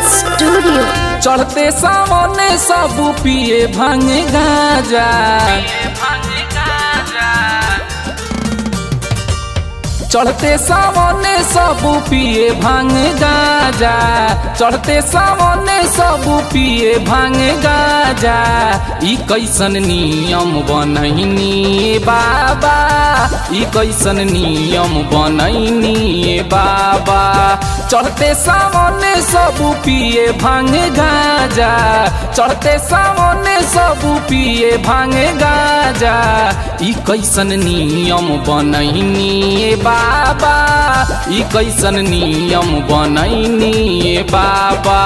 studio चढ़ते सामने सब पिए भांग गाजा चढ़ते सामने सब पिए भांग गाजा चढ़ते सामने सब पिए भांग गाजा ई कैसन नियम बनैनी बाबा ई कैसन नियम बनैनी बाबा चढ़ते सामने सब पिए भांग गाजा चढ़ते सामने सब पिए भांग गाजा ई कैसन नियम बनैनी बाबा ई कैसन नियम बनैनी बाबा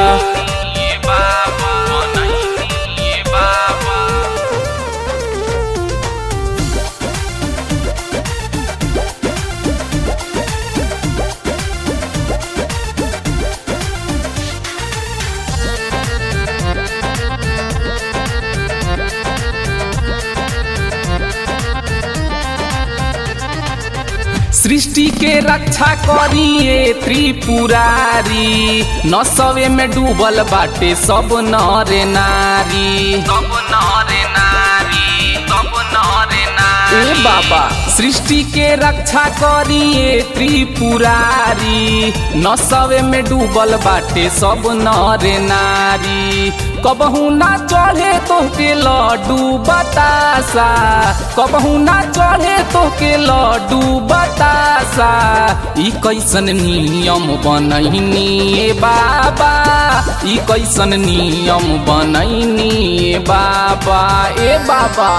सृष्टि के रक्षा करिए त्रिपुरारी नसवे में डूबल बाटे सब नर नारी सब नर नारी सब नर नारी ए बाबा सृष्टि के रक्षा करिए त्रिपुरारी नसवे में डूबल बाटे सब नर नारी कबहू ना चढ़े तोहके लड्डू बतासा कबहू ना चढ़े तोहके लड्डू बतासा ई कैसन नियम बनैनी बाबा ई कैसन नियम बनैनी बाबा ए बाबा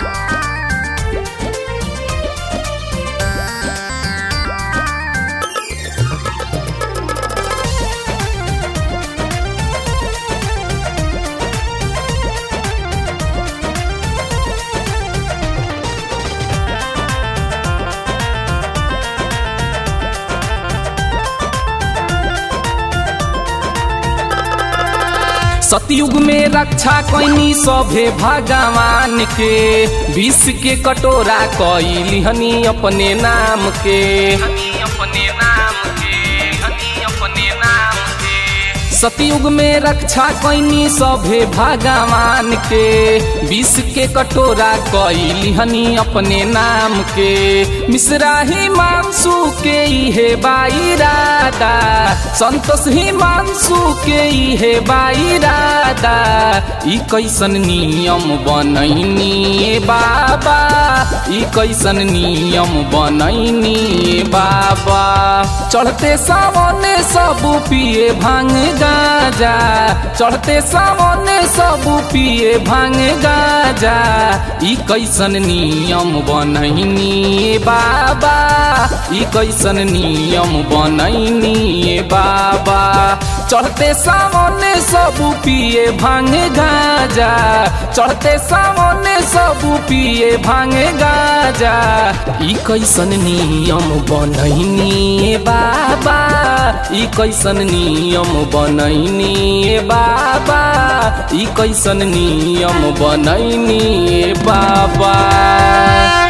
सतयुग में रक्षा कैनी सभे भगवान के विष के कटोरा कैली हनी अपने नाम के अपने नाम के अपने नाम के सतयुग में रक्षा कैनी सभे भगवान के विष के कटोरा कैली हनी अपने नाम के मिश्रा ही मानसू के इहे बाईरादा संतोष ही मानसू के इहे बाईरादा ई कैसन नियम बनैनी बाबा ई कैसन नियम बनैनी बाबा चढ़ते सामने सब पिए भांग गाजा चढ़ते सामने सब पिए भांग गाजा ई कैसन नियम बनैनी बाबा ई कैसन नियम बनैनी बाबा चढ़ते सामने सब पिए भांग गाजा चढ़ते सामने सब पिए भांग गाजा ई कैसन नियम बनैनी बाबा ई कैसन नियम बनैनी बाबा ई कैसन नियम बनैनी बाबा